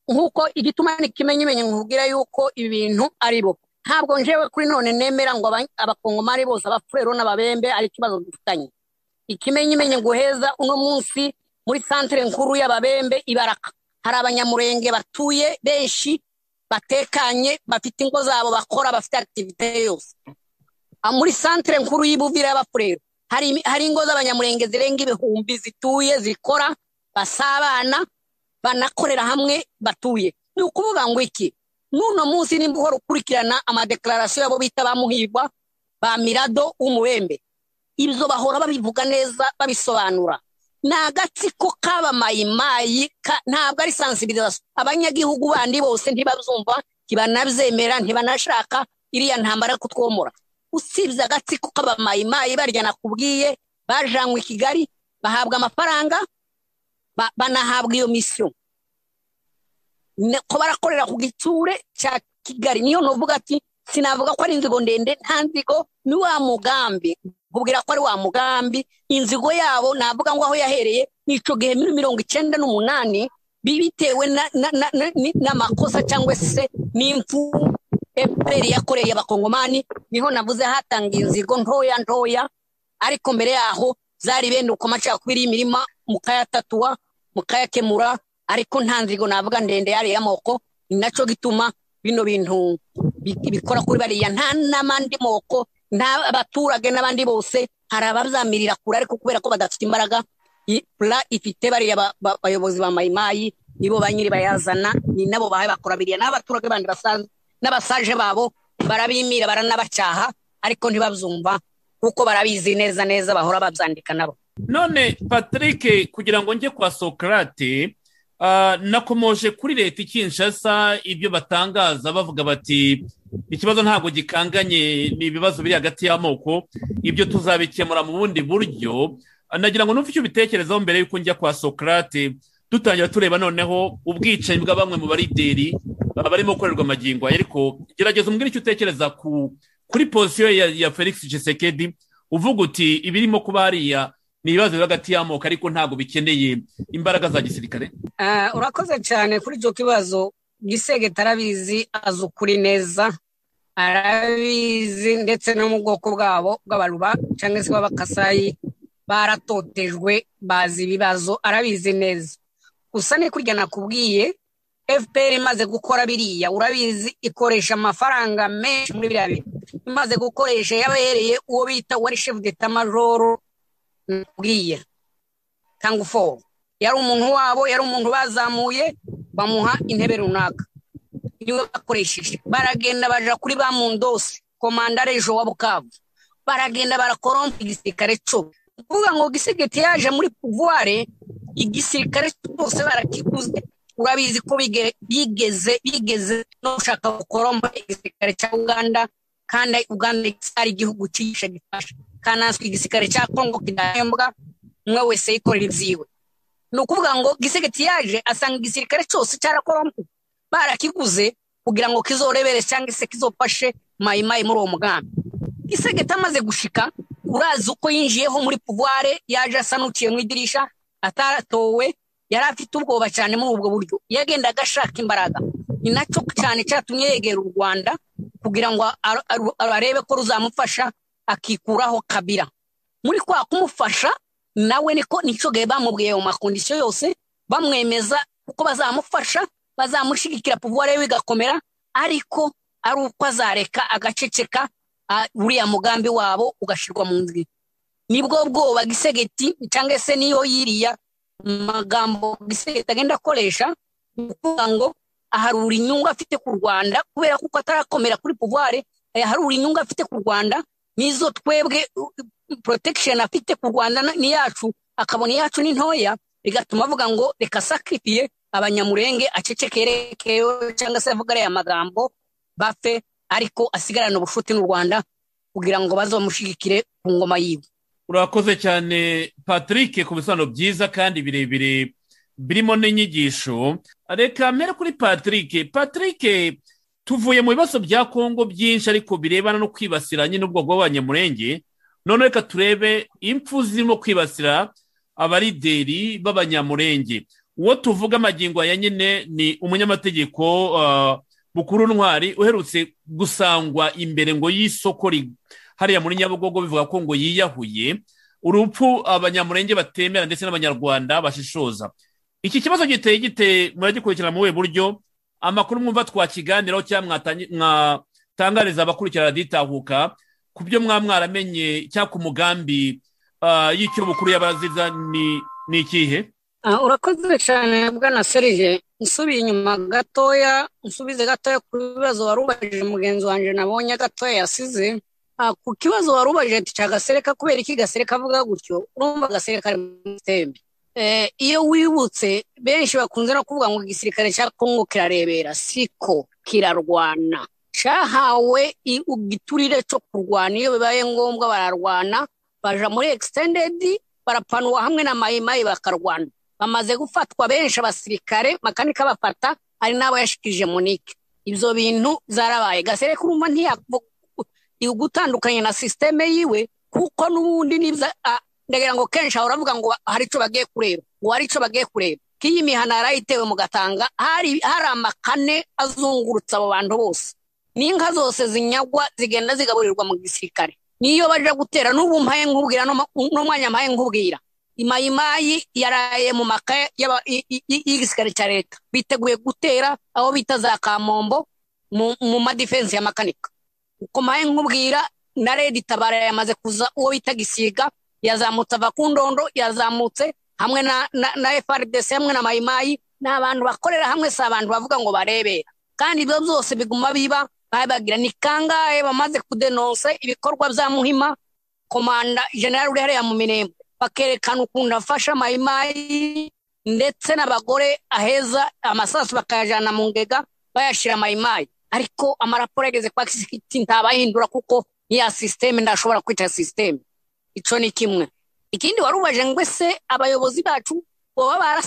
nk'uko igituma n'ikimenyimenyi nkubwira yuko ibintu ari bo ntabwo njewe kuri none nemera ngo aba- abakongomani bose abafurero n'ababembe ari ikibazo dufitanye ikimenyimenyi nguheza uno munsi muri santere nkuru y'ababembe ibaraka hari abanyamurenge batuye benshi batekanye bafite ingo zabo bakora bafite akitivite yose Ah, muri santere nkuru y'ibuvira y'abafurero hari, imi- hari ingo z'abanyamurenge zirenga ibihumbi zituye zikora basabana banakorera hamwe batuye ni ukuvuga ngo iki n'uno munsi nimba uhora ukurikirana amadeklarasiyo yabo bita bamuhirwa ba mirado w'umubembe ibyo bahora babivuga neza babisobanura ni agatsiko k'abamayimayi ka- ntabwo ari sansibirizasiyo abanyagihugu bandi bose ntibazumva ntibanabyemera ntibanashaka iriya ntambara yo kutwomora usibye agatsiko k'abamayimayi barya nakubwiye bajanywe i kigali bahabwa amafaranga ba- banahabwa iyo misiyo Ne- ko barakorera ku gitsure cya kigali niyo nuvuga ati sinavuga ko ari inzigo ndende nta nzigo ni wa mugambi nkubwira ko ari wa mugambi inzigo yabo navuga ngo aho yahereye ni ico gihe muri mirongo icyenda n'umunani bi- bitewe na- na- na- na- ni- n'amakosa cyangwa se n'impfu fpr yakoreye abakongomani niho navuze hatangiye inzigo ntoya ntoya ariko mbere yaho zari bene uko amacakubiri y'imirima mukayatatua mukayakemura ariko nta nzigo navuga ndende yari y'amoko ni nacyo gituma bino bintu bi- bikora kuri bariya nta n'amandi moko nta abaturage n'abandi bose hari ababyamirira kure ariko kubera ko badafite imbaraga i- pla ifite bariya ba- ba- bayobozi ba mayimayi nibo ba nyiri bayazana ni nabo bahaye bakora biriya n'abaturage bandi basaza n'abasaje babo barabimira baranabacaha ariko ntibabyumva kuko barabizi neza neza bahora babyandika nabo none patrick kugira ngo njye kwa sokarate ah, nakomoje kuri leta ikinshasa ibyo batangaza bavuga bati ikibazo ntabwo gikanganye ni ibibazo biri hagati y'amoko ibyo tuzabikemura mu bundi buryo Ah, nagira ngo numve icyo ubitekerezaho mbere y'uko njya kwa sokarate dutangira tureba noneho ubwicanyi bwa bamwe mu barideri ah, barimo gukorerwa amagingo aya. ariko gerageza umbwire icyo utekereza ku kuri posiyo ya, ya felix Tshisekedi uvuga uti ibirimo kuba hariya ni ibibazo biri hagati y'amoko ariko ntabwo bikeneye imbaraga za gisirikare Ah, urakoze cyane kuri icyo kibazo gisege tarabizi azi ukuri neza arabizi ndetse no mu bwoko bwabo bw'abaruba cyangwa se b'abakasayi baratotejwe bazi ibibazo arabizi neza gusa ni kurya nakubwiye fpr imaze gukora biriya urabizi ikoresha amafaranga menshi muri biriya bintu imaze gukoresha yabereye uwo bita wari chef d'etat major nakubwiye cyangwa foru yari umuntu wabo yari umuntu bazamuye bamuha intebe runaka niwe bakoresheje baragenda baja kuri ba mundose komandare jo wa bukavu baragenda barakorompa igisirikare co kuvuga ngo gisigiti yaje muri puvuware igisirikare bose barakiguze urabizi ko bige- bigeze bigeze no gushaka gukoromba igisirikare cya uganda kandi uganda ari igihugu cyishe gifasha kanaswe igisirikare cya kongo kidahembwa umwe wese yikorera ibyiwe ni ukuvuga ngo gisigiti yaje asanga igisirikare cyose cyarakorombo barakiguze kugira ngo kizorebere cyangwa se kizofashe mayimayi muri uwo mugambi gisegeti amaze gushika urazi uko yinjiyeho muri puvuware yaje asa n'uciye mu idirisha ataratowe yari afite ubwoba cyane muri ubwo buryo yagendaga ashaka imbaraga ni nacyo cyane cyatumye yegera u rwanda kugira ngo ar- ar- arebe ko ruzamufasha akikuraho kabira muri kwa kumufasha nawe niko nicyogaye bamubwiye mu makondisiyo yose bamwemeza kuko bazamufasha bazamushyigikira puvuware we igakomera ariko ari uko azareka agaceceka ah, uriya mugambi wabo ugashyirwa mu nzira nibwo bwoba gisegeti cyangwa se niyo yiriya magambo gisegeti agenda akoresha ni ukuvuga ngo aharura inyungu afite ku rwanda kubera kuko atarakomera kuri puvuware aharura inyungu afite ku rwanda n'izo twebwe uh, protection afite ku rwanda na- ni yacu akabona iyacu ni ntoya bigatuma avuga ngo reka sakrifiye abanyamurenge acecekerekeyo cyangwa se avuga ariya magambo bafe ariko asigarane ubucuti n'u rwanda kugira ngo bazomushyigikire ku ngoma yiwe urakoze cyane patrick ku bisobanuro byiza kandi birebire birimo n'inyigisho reka mpere kuri patrick patrick tuvuye mu bibazo bya kongo byinshi ariko birebana no kwibasira nyine ubwoko bw'abanyamurenge none reka turebe impfu zirimo kwibasira abarideri b'abanyamurenge uwo tuvuga amagingo ya nyine ni umunyamategeko ah, bukuru ntwari uherutse gusangwa imbere ngo y'isoko ri- hariya muri nyabugogo bivuga ko ngo yiyahuye urupfu abanyamurenge batemera ndetse n'abanyarwanda bashishoza iki kibazo giteye gite muragikurikirana mu buhe buryo amakuru mwumva twakiganiraho cyangwa mwatangi- mwatangariza abakurikira raditahuka ku byo mwa mwaramenye cyangwa ku mugambi ah, y'icyo bukuru y'abaziza ni ni ikihe Ah, urakoze cyane bwana serije nsubiye inyuma gatoya nsubize gatoya ku bibazo wari ubajije mugenzi wanjye nabonye gatoya yasize Ah, ku kibazo wari ubajije ati cya gasereka kubera iki gasereka avuga gutyo urumva gasereka ari muri tembe eh, iyo wibutse benshi bakunze no kuvuga ngo igisirikare cya kongo kirarebera siko kirarwana cyahawe i- igiturire cyo kurwana iyo bibaye ngombwa bararwana baja muri extended barapanwa hamwe na mayimayi bakarwana bamaze gufatwa benshi abasirikare makanika bafata ari n'abo yashikije munike ibyo bintu zarabaye gasereka urumva ntiyavuga gutandukanye na sisiteme yiwe kuko n'ubundi nibyo a- ndagira ngo kenshi ahora avuga ngo hari icyo bagiye kureba ngo hari icyo bagiye kureba k'iyi mihana yarayitewe mu gatanga hari hari amakane azungurutse abo bantu bose n'inka zose zinyagwa zigenda zigaburirwa mu gisirikare niyo baje gutera n'ubu mpaye nkubwira n'uma- n'umwanya mpaye nkubwira imayimayi yaraye mu maka y'aba- i- i- i- y'igisirikare cya leta biteguye gutera aho bita za kamombo mu mu madifensi ya makanika uko maye nkubwira na redi tabara yamaze kuza uwo bita gisiga yazamutse ava ku ndondo yazamutse hamwe na, na, na frdc hamwe na mayimayi ni abantu bakorera hamwe si abantu bavuga ngo barebera kandi ibyo byose biguma biba babagira ni kangahe bamaze kudenonse ibikorwa bya muhima komanda generali uri hariya mu mirembo bakerekana ukuntu afasha mayimayi ndetse n'abagore aheza amasasu bakayajyana mu ngega bayashyira mayimayi ariko amaraporo ageze kwa kisikiti ntabayahindura kuko niya sisiteme ndashobora kwita sisiteme icyo ni kimwe ikindi wari ubaje ngo ese abayobozi bacu baba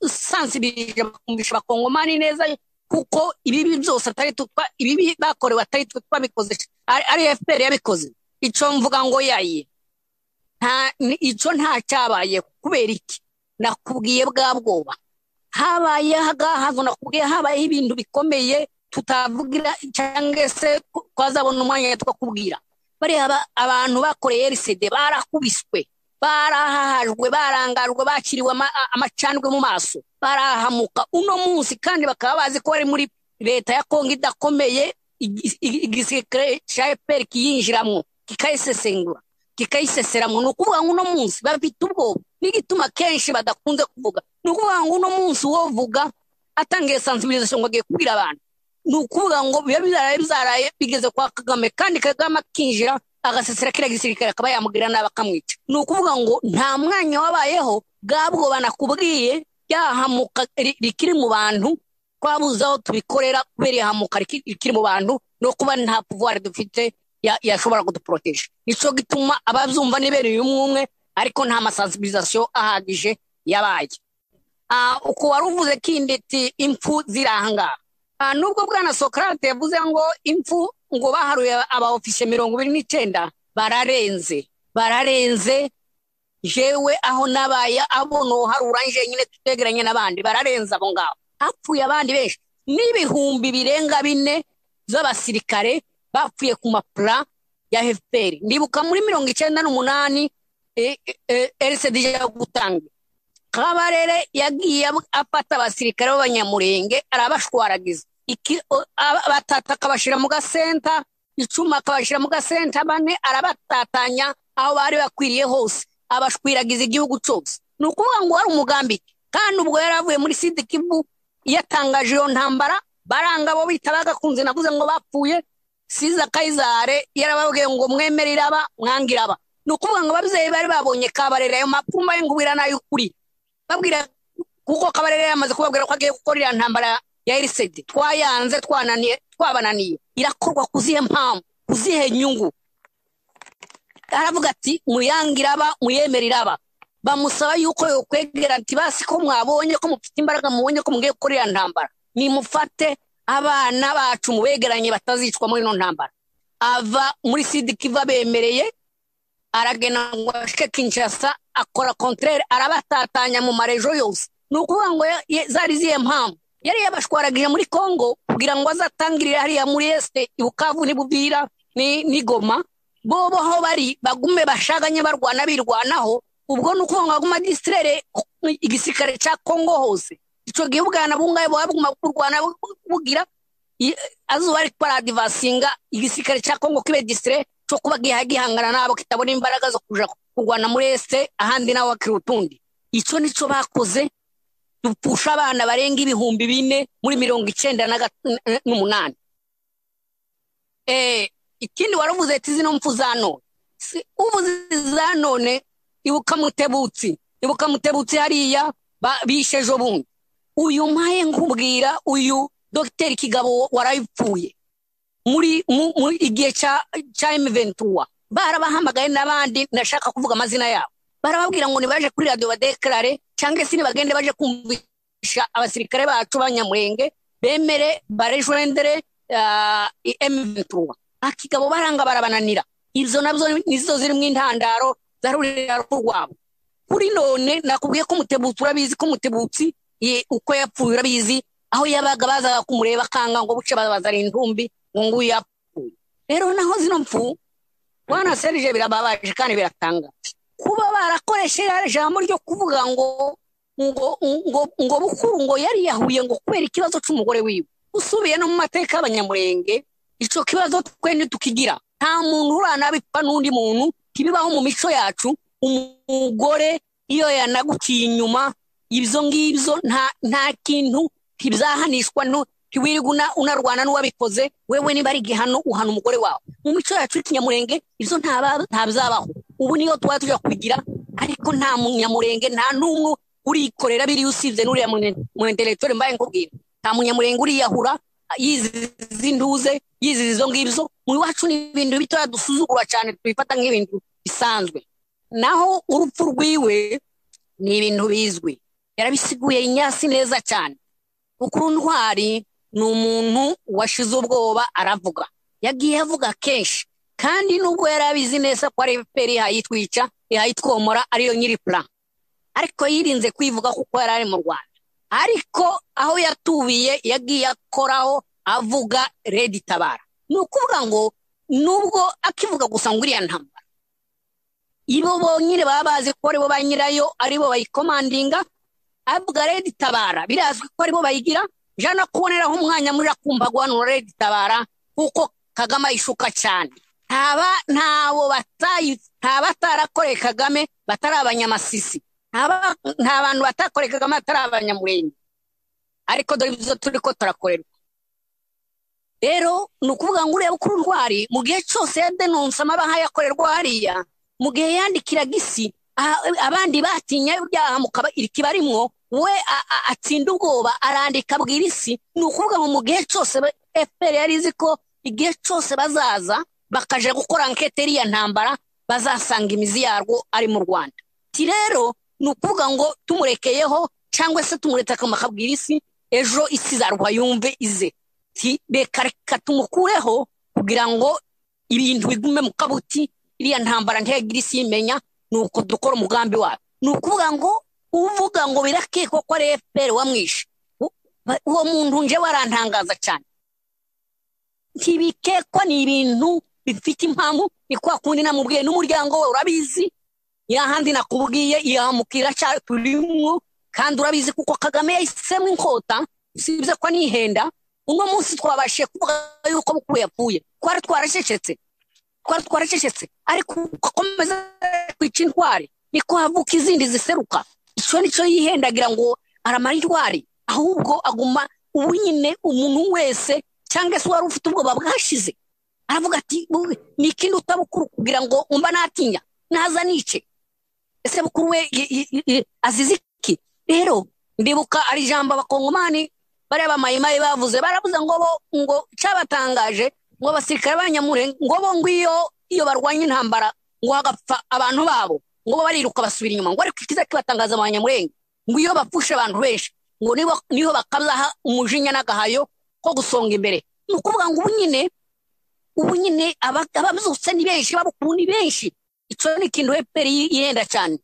barasansibirije bakumvisha abakongomani neza kuko ibibi byose atari tutwa ibibi bakorewe atari twe twabikoze ari ari fpr yabikoze icyo mvuga ngo yayiye nta ni- icyo nta cyabaye kubera iki nakubwiye bwa bwoba habaye hagahazo nakubwiye habayeho ibintu bikomeye tutavugira cyangwa se ku- twazabona umwanya twakubwira bariya ba- abantu bakoreye RCD barakubiswe barahahajwe barangajwe bakiriwe ama- a- amacandwe mu maso barahamuka uno munsi kandi bakaba bazi ko bari muri leta ya kongo idakomeye igi- igi- igisirikare cya fpr kiyinjiramo kikayisesengura kikayiseseramo ni ukuvuga ngo uno munsi bafite ubwoba n'igituma kenshi badakunze kuvuga ni ukuvuga ngo uno munsi wovuga atangiye sensibilisation ngo agiye kubwira abantu ni ukuvuga ngo biba bizaraye bizaraye bigeze kwa kagame kandi kagame akinjira agasasira kiriya gisirikare akaba yamubwira nabi akamwica ni ukuvuga ngo nta mwanya wabayeho bwabwo banakubwiye ryahamuka rikiri mu bantu twabuze aho tubikorera kubera ihamuka rikiri mu bantu no kuba nta puvuwari dufite yashobora kuduporoteje nicyo gituma ababyumva nibereye umwe umwe ariko nta masansibilizasiyo ahagije yabaye uko wari uvuze kinditi impfu ziri ahangaha nubwo bwana sokarate yavuze ngo impfu ngo baharuye aba ofisiye mirongo ibiri n'icyenda bararenze bararenze jewe aho nabaye abona uharura nje nyine tutegeranye n'abandi bararenze abo ngabo hapfuye abandi benshi n'ibihumbi birenga bine z'abasirikare bapfuye ku mapura ya fpr ndibuka muri mirongo icyenda n'umunani rcd yo gutanga kabarere yagiye afata abasirikare b'abanyamurenge arabashwaragiza batatu akabashyira mu gasenta icuma akabashyira mu gasenta bane arabatatanya aho bari bakwiriye hose abashwiragiza igihugu cyose ni ukuvuga ngo wari umugambi kandi ubwo yari avuye muri sidikibu yatangaje iyo ntambara baranga abo bita bagakunze navuze ngo bapfuye siza kayizare yarababwiye ngo mwemere iraba mwangira aba ni ukuvuga ngo ababyeyi bari babonye kabarera ayo mapfumba y'ingubira n'ay'ukuri babwira kuko kabarera yamaze kubabwira ko agiye gukora iriya ntambara ya erisedi twayanze twananiye twabananiye irakorwa ku zihe mpamvu ku zihe nyungu aravuga ati muyangira aba muyemere iraba bamusaba yuko yokwegera ati basi ko mwabonye ko mufite imbaraga mubonye ko mugiye gukora iriya ntambara nimufate abana bacu mubegeranye batazicwa muri ino ntambara ava muri sidikiva bemereye aragena ngo ashike kinshasa akora kontrere arabatatanya mu marejo yose ni ukuvuga ngo zari ziye mpamvu yari yabashwaragije muri congo kugira ngo azatangirire hariya muri este ibukavu n'ibubira ni goma bo aho bari bagume bashaganye barwana birwanaho ubwo ni uko baguma disitirere igisirikare cya kongo hose icyo gihe ubwana bungaye buba buguma kurwana bugira azuba ari paradivasinga igisirikare cya kongo kibe disitire cyo kuba gihangana nabo kitabona imbaraga zo kuja kurwana muri este ahandi nawe bakiri utundi icyo nicyo bakoze dupfusha abana barenga ibihumbi bine muri mirongo icyenda n'umunani ikindi wari uvuze ati zino mpfu za none uvuze za none ibuka mutebutsi ibuka mutebutsi hariya bishe ejo bundi uyu mpaye nkubwira uyu dogiteri kigabo warayipfuye muri igihe cya emuventura barabahamagaye n'abandi nashaka kuvuga amazina yabo barababwira ngo nibaje kuri radiyo badekarare cyangwa se nibagende baje kumvisha abasirikare bacu banyamurenge bemere barejurendere emuventura akigabo baranga barabananira izo nabyo nizo zirimo intandaro zarurira rwabo kuri none nakubwiye ko umutebutsi urabizi ko umutebutsi uko yapfuye urabizi aho yabaga bazaga kumureba akanga ngo buce bazara intumbi ngo nguyu yapfuye rero naho zino mpfu bwana serije birababaje kandi biratangaje kuba barakoresheje ijambo ryo kuvuga ngo ngo ngo ngo bukuru ngo yari yahuye ngo kubera ikibazo cy'umugore wiwe usubiye no mu mateka y'abanyamurenge icyo kibazo twende tukigira nta muntu urana bipfa n'undi muntu kibibaho mu mico yacu umugore iyo yanaguciye inyuma ibyo ngibyo nta kintu ntibyahanishwa ntiwirirwe unarwana n'uwabikoze wewe niba ari igihano uhana umugore wawe mu mico yacu y'ikinyamurenge ibyo ntabyabaho ubu niyo tuba tujya kubigira ariko nta munyamurenge nta n'umwe urikorera biriya usibye n'uriya munyenderegitore mbaye nkubwira nta munyamurenge uriyahura yiziza induze yiziza izo ngibyo mu iwacu ni ibintu bitoya dusuzugura cyane tubifata nk'ibintu bisanzwe naho urupfu rwiwe ni ibintu bizwi yarabisiguye inyasi neza cyane bukuru ntwari ni umuntu washize ubwoba aravuga yagiye avuga kenshi kandi nubwo yari abizi neza ko ari efuperi ihayitwica ihayitwomora ariyo nyiri pura ariko yirinze kwivuga kuko yari ari mu rwanda ariko aho yatubiye yagiye akoraho avuga redi tabara ni ukuvuga ngo nubwo akivuga gusa ngo iriya ntambara ibo bonyine baba bazi ko aribo ba nyirayo aribo bayikomandinga avuga redi tabara birazwi ko aribo bayigira jana kuboneraho umwanya muri akumva guhanura redi tabara kuko kagame ayishuka cyane ntabo batarakoreye kagame batari abanyamasisi nta bantu batakoreye kagame batari abanyamurenge ariko dore ibyo turi ko turakorerwa rero ni ukuvuga ngo urebe ukuri ntwari mu gihe cyose yadenonsa amabaha yakorerwa hariya mu gihe yandikiraga isi abandi batinya ibyaha mukaba irikiba rimwo we atsinda ubwoba arandika abwira isi ni ukuvuga ngo mu gihe cyose efuperi yari izi ko igihe cyose bazaza bakaje gukora ankete ya ntambara bazasanga imizi yarwo ari mu rwanda ti rero ni ukuvuga ngo tumurekeyeho cyangwa se tumuretse akamaro akabwira isi ejo isi zarwa yumve ize reka reka tumukureho kugira ngo ibintu bigume mu kabuti iriya ntambara ntihagire isi imenya ni uko dukora umugambi wawe ni ukuvuga ngo uvuga ngo birakekwa ko ari efuperi wamwishe uwo muntu nje warantangaza cyane ntibikekwa ni ibintu bifite impamvu ni kwa kundi namubwiye n'umuryango we urabizi ahandi nakubwiye yahamukira cyane turimo kandi urabizi kuko kagame yahisemo inkota usibye ko nihenda uno munsi twabashije kuvuga yuko mukuru yapfuye twari twaracecetse twari twaracecetse ariko akomeza kwica intwari niko havuka izindi ziseruka icyo nicyo yihendagira ngo aramara intwari ahubwo aguma ubu nyine umuntu wese cyangwa se wari ufite ubwoba bwashize aravuga ati ni ikindi utabukuru kugira ngo umva natinya naza nice ese bukuru we azize iki rero ndibuka ari ijambo abakongomani bariya bamayimayi bavuze baravuze ngo bo ngo cyabatangaje ngo abasirikare b'abanyamurenge ngo bo ngwiyo iyo barwanya intambara ngo hagapfa abantu babo ngo bariruka basubira inyuma ngo ariko ikiza kibatangaza abanyamurenge ngo iyo bapfushe abantu benshi ngo niho bakazaha umujinya n'agahayo ko gusonga imbere ni ukuvuga ngo ubu nyine ubu nyine ababyutse ni benshi ababukuru ni benshi icyo ni ikintu efuperi yenda cyane